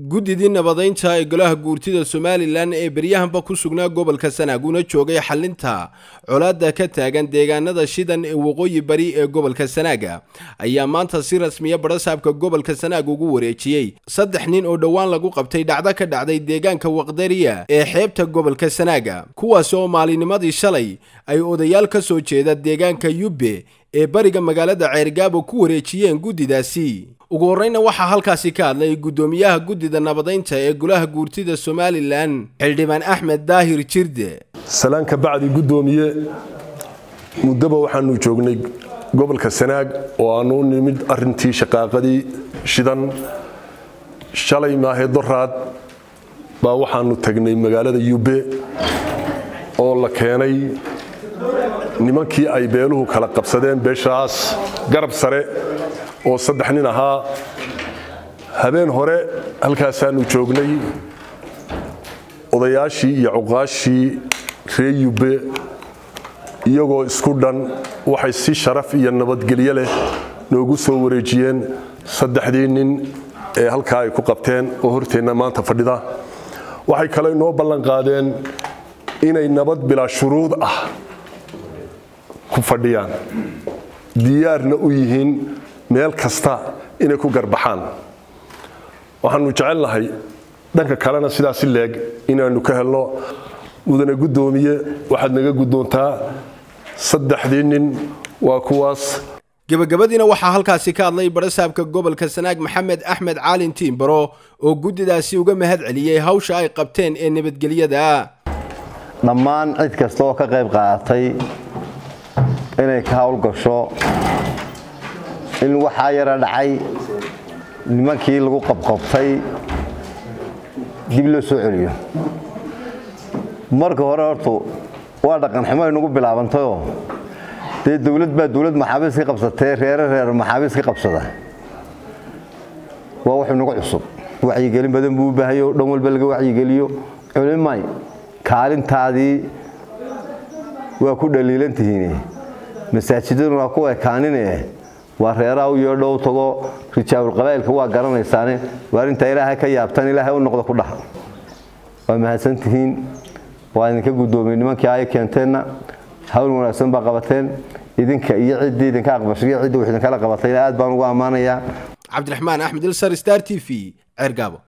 guddidii nabadaynta ee golaha guurtida somalilan ee beryahanba ku sugnaa gobolka sanaag una joogay xalinta colaadda ka taagan deegaanada shidan ee waqooyi bari ee gobolka sanaaga ayaa maanta si rasmiya badhasaabka gobolka sanaag ugu wareejiyey saddex nin oo dhowaan lagu qabtay dhacdo ka dhacday deegaanka waqdariya ee xeebta gobolka sanaaga kuwaas oo maalinimadii shalay ay odayaal ka soo jeeda deegaanka yubbe ee bariga magaalada ceergaabo ku wareejiyeen guddidaasi ugu horreyna waxaa halkaasi ka hadlay guddoomiyaha guddida nabadaynta ee golaha guurtida somalilan xildhibaan axmed daahir jirde salaan ka bacdi guddoomiye muddaba waxaanu joognay gobolka sanaag oo aanu u nimid arintii shaqaaqadii shidan shalay maahe doraad baa waxaanu tagnay magaalada yubbe oo la keenay nimankii ay beeluhu kala qabsadeen beeshaas garab sare oo saddex nin ahaa habeen hore halkaasaanu joognay odayaashii iyo cuqaashii ree yubbe iyagoo isku dhan waxay si sharaf iyo nabadgelyo leh noogu soo wareejiyeen saddexdii nin ee halkaa ay ku qabteen oo horteenna maanta fadhida waxay kale inoo ballanqaadeen inay nabad bilaa shuruud ah ku fadhiyaan diyaarna u yihiin meel kasta inay ku garbaxaan waxaanu jecelnahay dhanka kalena sidaasi leeg inaannu ka helno mudane guddoomiye waxaad naga guddoontaa saddexdii nin waa kuwaas gebagabadiina waxaa halkaasi ka hadlay badhasaabka gobolka sanaag maxamed axmed caalin tiimbaro oo guddidaasi uga mahad celiyey hawsha ay qabteen ee nabadgelyada dhammaan cid kasta oo ka qayb qaadatay inay ka howlgasho in waxaa yara dhacay nimankii lagu qabqabtay dib loo soo celiyo marka hore hortu waa dhaqanximo aynugu bilaabantayoo dee dowlad baa dowlad maxaabiis ka qabsatee reere reer maxaabiis ka qabsada waa wax inagu cusub wacyigelin badan buu u baahayo dhan walba laga wacyigeliyo culimay kaalintaadii waa ku dhaliilantihiin masaajidaduna waa ku ekaanine waa reeraha u yeedho u tago rijaabulqabaa'ilka waa garanaysaane waa intaa ilaahay ka yaabtaan ilaahay u noqda ku dhaha waa mahadsantihiin waa idinka guddoomiyey nimankii ay keenteenna hawl wanaagsan baa qabateen idinka iyo ciddii idinka aqbashay iyo ciddii wax idinkala qabatayna aad baan ugu ammaanayaa cabdiraxmaan axmed ilsar star t v ceergaabo